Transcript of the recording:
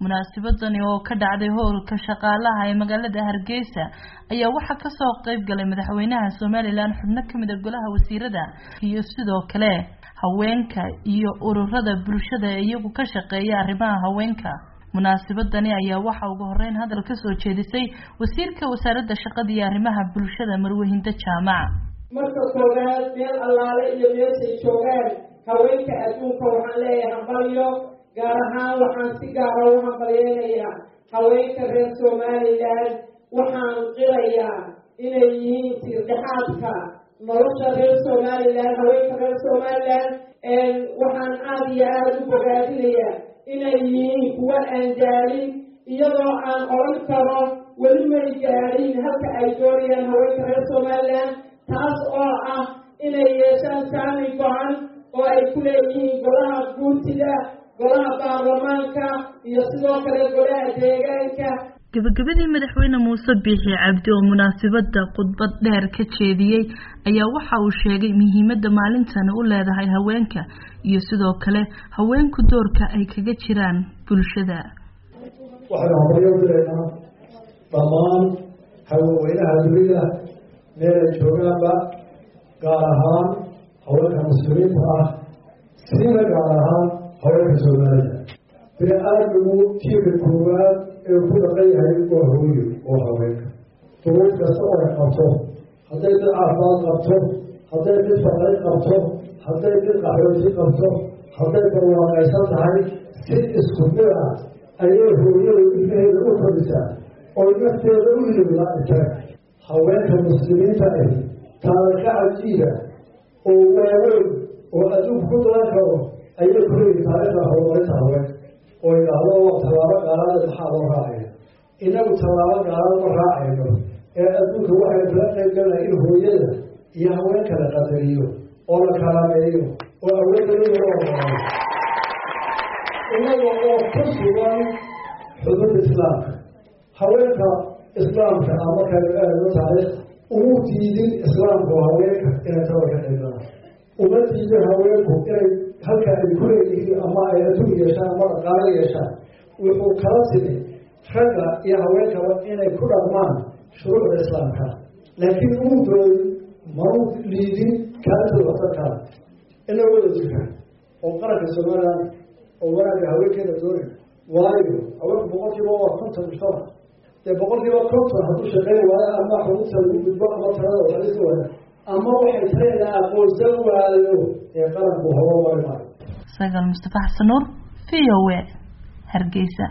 munaasabadani oo ka dhacday howlka shaqaalaha ee magaalada hargeysa ayaa waxaa kasoo qeyb galay madaxweynaha somalilan xubno kamid a golaha wasiirada iyo sidoo kale haweenka iyo ururada bulshada ee iyagu ka shaqeeya arrimaha haweenka munaasabadani ayaa waxaa ugu horeyn hadal kasoo jeedisay wasiirka wasaaradda shaqada iyo arrimaha bulshada marwehinda jaamac marka koowaad meel allaale iyo meeshay joogaan haweenka adduunka waxaan leeyahay hambalyo gaar ahaan waxaan si gaara u hambalyeynayaa haweenka reer somalilan waxaan qilayaa inay yihiin tiirdhexaadka nolosha reer somalilan haweenka reer somalilan waxaan aada iyo aada u bogaadinayaa inay yihiin kuwa aan gaadhin iyadoo aan odhan karo weli may gaadhin halka ay doonayaan haweenka reer somalilan taas oo ah inay yeeshaan saami go-an oo ay ku leeyihiin golaha guurtida golaha baarlamaanka iyo sidoo kale golaha deegaanka gabagabadii madaxweyne muuse biixi cabdi oo munaasabada khudbad dheer ka jeediyey ayaa waxa uu sheegay muhiimada maalintani u leedahay haweenka iyo sidoo kale haweenku doorka ay kaga jiraan bulshada waxaynu habaryo dilaynaa dhammaan haweenweynaha dunida meel ay joogaanba gaar ahaan haweenka muslimiinta ah siina gaar ahaan haweenka soomaalida bini aadmigu tiirka koowaad ee ku dhaqan yahay waa hooyo oo haweenka duruuf kasta oo ay qabto hadday mid caafimaad qabto hadday mid faqri qabto hadday mid qaxooti qabto hadday barwaaqaysan tahay si isku mid ah ayay hooyada ilmaheeda u korisaa oo nafteeda u ilowdaa intaga haweenka muslimiinta ah taarika cajiiba oo waaweyn oo adduunku ku dalan karo ayay ku leeyihin taarikhda horumarinta haweenka oo idhaahdo tallaabo gaalaada maxaa loo raacaya inagu tallaabo gaalaad ma raacayno ee adduunka waxay kala qayb galnaa in hooyada iyo haweenka la qadariyo oo la kalameeyo oo awoodalada loo hormaro inaga oo ku sugan xuduud islaamka haweenka islaamka ah markaynu aadno taariikh umu diidin islaamku haweenka inay taba ka qayb galaan uma diidin haweenku inay halka ay ku leeyihiin ama ay adduun yeeshaan ama dhaqaalo yeeshaan wuxuu kala timi ragga iyo haweenkaba inay ku dhaqmaan shuruucda islaamka laakiin uu dooy mau liidin kaalintooda waxtarkaa ina wada jirka oo qaranka somalilan oo wanaagga haweenkeeda doonay waayo haweenku boqolkiiba waa konton mujtamac dee boqolkiiba konton hadduu shaqeyn waayo ama xuduudta lagu gudbo ama talada waxalisa waaya ama waxay tareedaa aqoonsan waayo ee qaranku horumari maayo sagaal mustafa xasan nuur v o a hargeysa